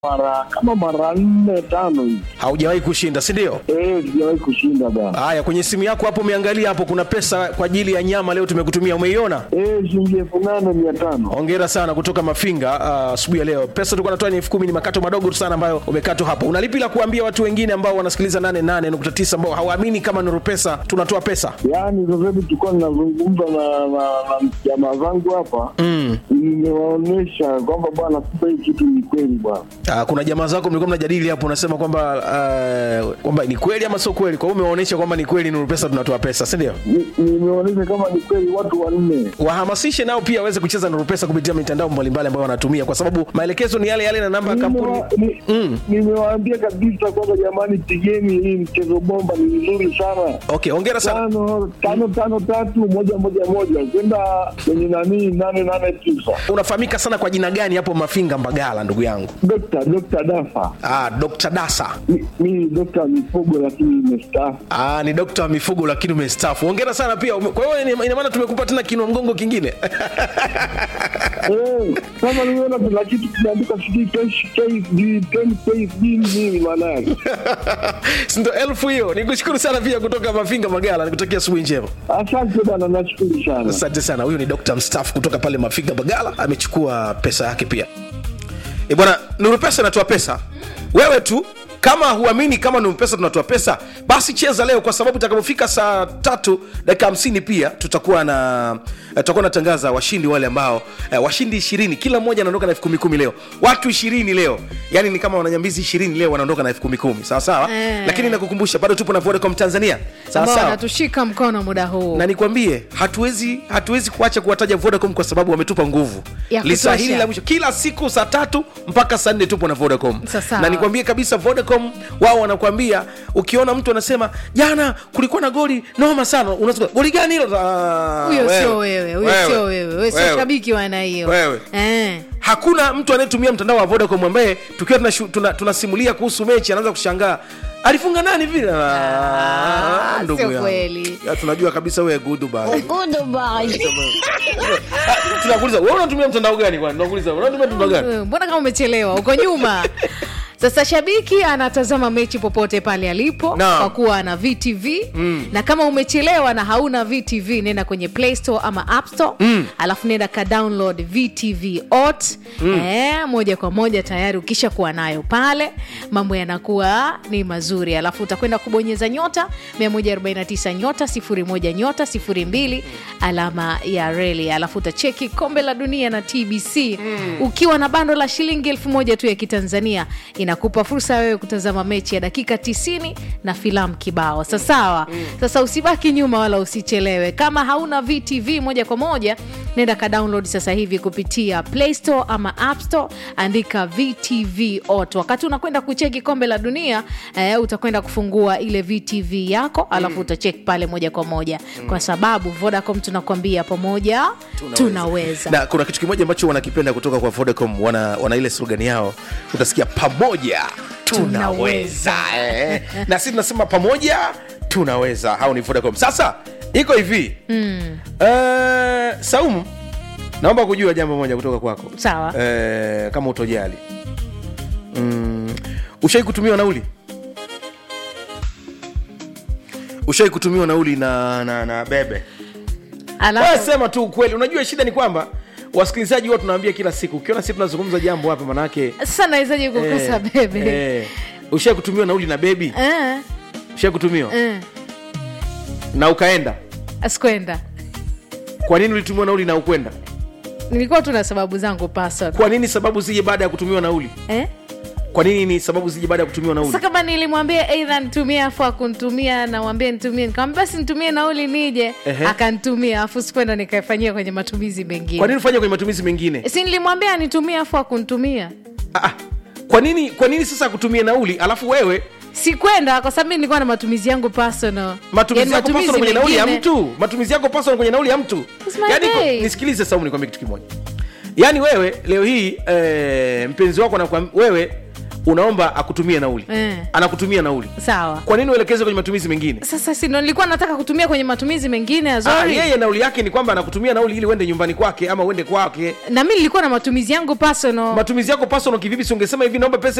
mara kama mara nne tano hivi. haujawahi kushinda si ndio Eh, sijawahi kushinda bana. haya kwenye simu yako hapo umeangalia hapo kuna pesa kwa ajili ya nyama leo tumekutumia umeiona Eh, shilingi elfu nane mia tano. hongera sana kutoka mafinga ah, asubuhi ya leo pesa tulikuwa natoa ni elfu kumi ni makato madogo tu sana ambayo umekatwa hapo unalipi la kuambia watu wengine ambao wanasikiliza 88.9 ambao hawaamini kama nuru pesa tunatoa pesa Yaani sasa hivi tulikuwa ninazungumza na na na jamaa zangu hapa mm. nimewaonyesha kwamba bwana, kumbe hii kitu ni kweli bwana. Ah, kuna jamaa zako mlikuwa mnajadili hapo unasema kwamba uh, kwamba ni kweli ama sio kweli kwa hiyo umewaonyesha kwamba ni kweli nuru pesa tunatoa pesa si ndio Ni- Nimeonyesha kama ni kweli watu wanne. wahamasishe nao pia waweze kucheza nuru pesa kupitia mitandao mbalimbali ambayo wanatumia kwa sababu maelekezo ni yale yale na namba ya kampuni Nimewa- ni- Mm. Nimewaambia kabisa kwamba jamani, pigeni hii mchezo bomba, ni mzuri sana. okay hongera sana tano tano tano tatu moja moja moja kwenda kwenye nanii nane nane tisa. unafahamika sana kwa jina gani hapo mafinga mbagala ndugu yangu Dokta Dokta Dafa ah, dr dasa Mi- mi dokta mifugo lakini imestaafu. Ah, ni dokta wa mifugo lakini umestaafu hongera sana pia Ume- kwa hiyo ina- ina maana tumekupa tena kinua mgongo kingine Eh, kama nimeona kuna kitu kimeandika sijui KSD, 10 KSD nini maana yake? Si ndo elfu hiyo nikushukuru sana pia kutoka mafinga magala nikutakia asubuhi njema Asante bana, nashukuru sana. asante sana huyu ni dokta mstaafu kutoka pale mafinga bagala amechukua pesa yake pia e bwana nuru pesa inatoa pesa wewe tu kama huamini kama nuru pesa tunatoa pesa basi cheza leo kwa sababu itakapofika saa tatu dakika hamsini pia tutakuwa na eh, tutakuwa natangaza washindi wale ambao eh, washindi ishirini kila mmoja anaondoka na elfu kumi kumi leo watu ishirini leo yani ni kama wananyambizi ishirini leo wanaondoka na elfu kumi kumi sawa sawa Eh. lakini nakukumbusha bado tupo na vodacom tanzania sawa ambao sawa wanatushika mkono muda huu na nikwambie hatuwezi hatuwezi kuacha kuwataja vodacom kwa sababu wametupa nguvu Ya lisa kutosha. hili la mwisho kila siku saa tatu mpaka saa nne tupo na vodacom Sasa. na nikwambie kabisa vodacom wao wanakwambia ukiona mtu anasema jana kulikuwa na goli noma sana unasema goli gani hilo Ah, huyo sio wewe huyo wewe, sio wewe wewe sio wewe. shabiki wa aina hiyo Wewe. eh. hakuna mtu anayetumia mtandao wa vodacom ambaye tukiwa tunashu- tuna- tunasimulia kuhusu mechi anaanza kushangaa alifunga nani vile Ah, Ah, ndugu sio yangu. kweli. Ya, tunajua kabisa wewe goodbye tunakuuliza wewe unatumia mtandao gani kwani tunakuuliza wewe unatumia mtandao gani Eh, mbona kama umechelewa uko nyuma sasa shabiki anatazama mechi popote pale alipo Naam. kwa kuwa ana vtv mm. na kama umechelewa na hauna vtv nenda kwenye play store ama app store mm. alafu nenda ka download vtv ot mm. eh, moja kwa moja tayari ukisha kuwa nayo pale mambo yanakuwa ni mazuri alafu utakwenda kubonyeza nyota 149 nyota 01 nyota 02 alama ya reli alafu utacheki kombe la dunia na tbc mm. ukiwa na bando la shilingi elfu moja tu ya kitanzania inakupa fursa wewe kutazama mechi ya dakika 90 na filamu kibao sasawa mm. sasa usibaki nyuma wala usichelewe kama hauna vtv moja kwa moja nenda ka download sasa hivi kupitia play store ama app store andika vtv ot wakati unakwenda kucheki kombe la dunia eh, utakwenda kufungua ile vtv yako alafu mm. utacheki pale moja kwa moja mm. kwa sababu vodacom tunakwambia pamoja tunaweza, tunaweza. na kuna kitu kimoja ambacho wanakipenda kutoka kwa vodacom wana, wana ile slogan yao utasikia pamoja tunaweza eh. na sisi tunasema pamoja tunaweza hao ni vodacom sasa iko hivi mm. uh, saumu naomba kujua jambo moja kutoka kwako Sawa. eh, kama utojali mm, ushai kutumiwa nauli ushai kutumiwa nauli na, na, na bebe wewe alafu sema tu ukweli unajua shida ni kwamba wasikilizaji huwa tunaambia kila siku ukiona sisi tunazungumza jambo hapa manake sasa nawezaje kukosa bebe eh, ushai kutumiwa nauli na bebi eh, ushai kutumiwa eh. na ukaenda asikwenda kwa nini ulitumiwa nauli na ukwenda nilikuwa tu na sababu zangu personal. kwa nini sababu zije baada ya kutumiwa nauli eh? kwa nini ni sababu zije baada ya kutumiwa nauli sasa kama nilimwambia eidha nitumie afu akunitumia nawambia nitumie nikamwambia basi nitumie nauli nije Ehe. akanitumia afu sikwenda nikaifanyia kwenye matumizi kwa mengine nini ufanye kwenye matumizi mengine si nilimwambia anitumie afu akunitumia ah, ah. kwa nini kwa nini sasa akutumie nauli alafu wewe sikwenda kwa sababu mi nilikuwa na matumizi yangu personal matumizi Yaani yako personal kwenye nauli ya mengine- mtu matumizi yako personal kwenye nauli ya mtu It's my yani day. nisikilize saumu nikwambie kitu kimoja yaani wewe leo hii eh, mpenzi wako anakuam- wewe unaomba akutumie nauli Eh. anakutumia nauli sawa kwa nini uelekeze kwenye matumizi mengine sasa si ndo nilikuwa nataka kutumia kwenye matumizi mengine ya Ah, zori yeye nauli yake ni kwamba anakutumia nauli ili uende nyumbani kwake ama uende kwake na mi nilikuwa na matumizi yangu personal matumizi yako personal kivipi si ungesema hivi naomba pesa